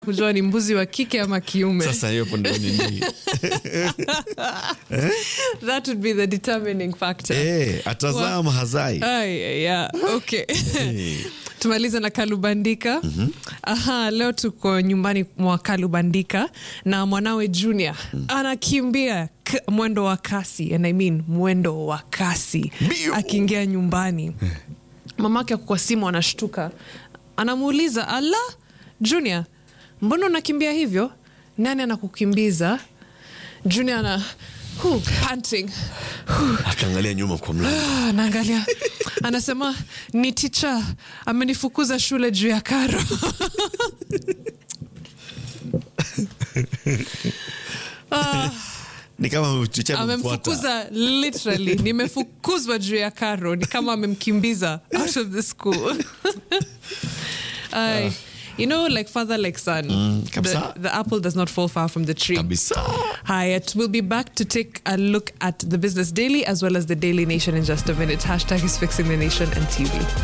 kujua ni mbuzi wa kike ama kiume sasa hiyo hapo ndio nini that would be the determining factor eh, atazaa ama hazai Ay, yeah, okay. tumalize na kalubandika aha leo tuko nyumbani mwa kalubandika na mwanawe junior anakimbia k- mwendo wa kasi and I mean mwendo wa kasi Mbio. akiingia nyumbani mamake ako kwa simu anashtuka anamuuliza ala junior mbona unakimbia hivyo nani anakukimbiza junior ana huh, panting akaangalia nyuma kwa mlango Ah, anaangalia anasema ni ticha amenifukuza shule juu ya karo ni kama chicha amemfuata. amemfukuza literally nimefukuzwa juu ya karo ni kama amemkimbiza out of the school Ay, you know like father like son kabisa. the, the apple does not fall far from the tree kabisa Hyatt will be back to take a look at the Business Daily as well as the Daily Nation in just a minute. Hashtag is fixing the nation and TV.